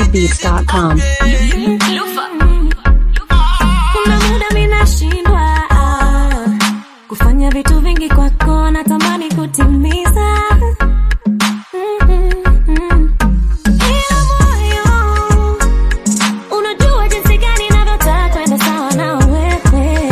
trendybeats.com. Kuna muda mimi nashindwa kufanya vitu vingi kwako, natamani kutimiza Mm-mm-mm. Ila moyo unajua jinsi gani navyotaka kwenda sawa na wewe.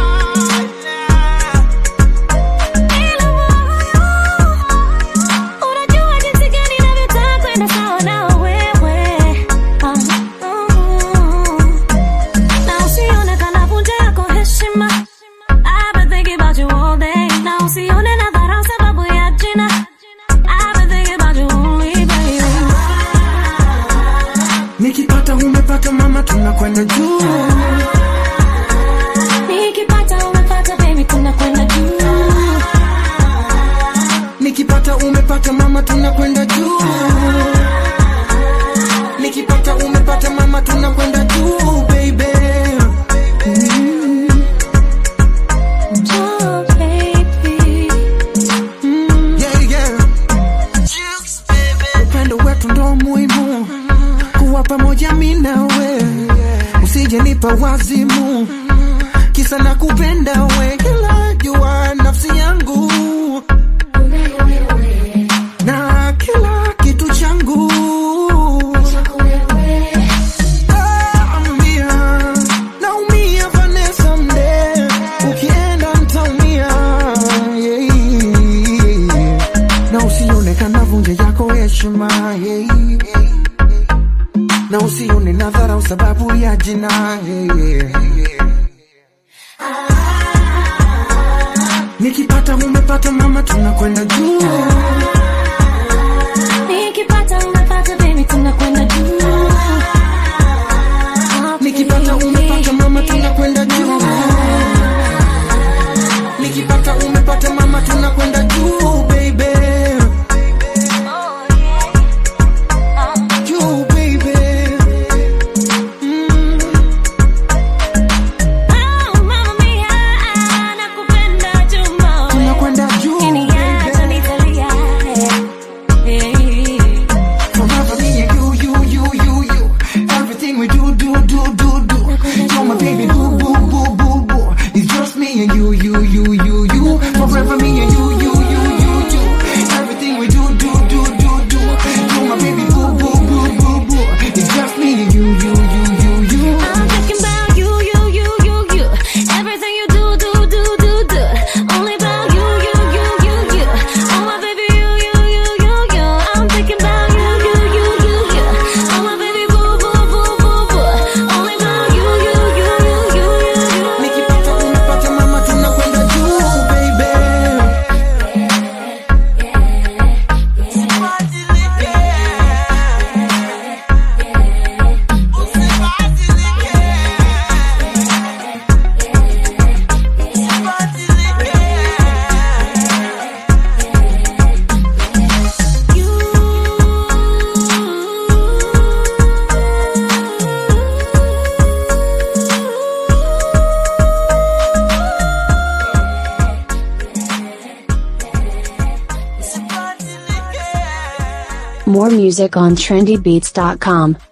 Ila moyo unajua jinsi gani navyotaka kwenda sawa na wewe. Ah, mm. Na usione kana vunja yako heshima. I've been thinking about you all day. Na usione nadharau sababu ya jina. I've been thinking about you only, baby. nikipata umepata mama tunakwenda juu Nikipata umepata baby tunakwenda juu. nikipata umepata mama tunakwenda juu nikipata umepata mama tunakwenda juu baby Oh, baby. yeah, yeah. upendo wetu ndo muhimu kuwa pamoja mi nawe usije nipa wazimu kisa na kupenda we kila jua nafsi yangu na kila kitu changu Naumia, naumia Vanessa mde ukienda ntaumia yeah. na usione kana vunje yako heshima yeah. na usione nadharau sababu ya jina yeah. nikipata umepata mama tunakwenda juu Nikipata umepata baby tunakwenda juu. Oh, nikipata baby. umepata mama tunakwenda juu nikipata umepata mama tunakwenda juu baby Oh, yeah. Oh. juu baby mm. Oh, Mamma Mia, nakupenda Juma. tunakwenda juu Ukiniacha baby. nitalia. Hey. Forever me and you, you, you, you, you. Everything we do, do, do, do, do. You're my baby, boo, boo, boo, boo, boo. It's just me and you, you, you, you, you. Forever me and you, you, you, you, you. Everything we do, do, do, do, do. You're my baby, boo, boo, boo, boo, boo. It's just me and you, you, you, you, you. I'm thinking about you, you, you, you, you. Everything you do, do, do, do, do. Only about you, you, you, you, you. Oh my baby, you, you, you, you, you. I'm thinking about you, you, you, you, you. Oh my baby, boo, boo, boo, boo, boo. Only about you, you, you, you, you, you. Nikipata umepata mama tunakwenda juu, baby. More music on trendybeats.com.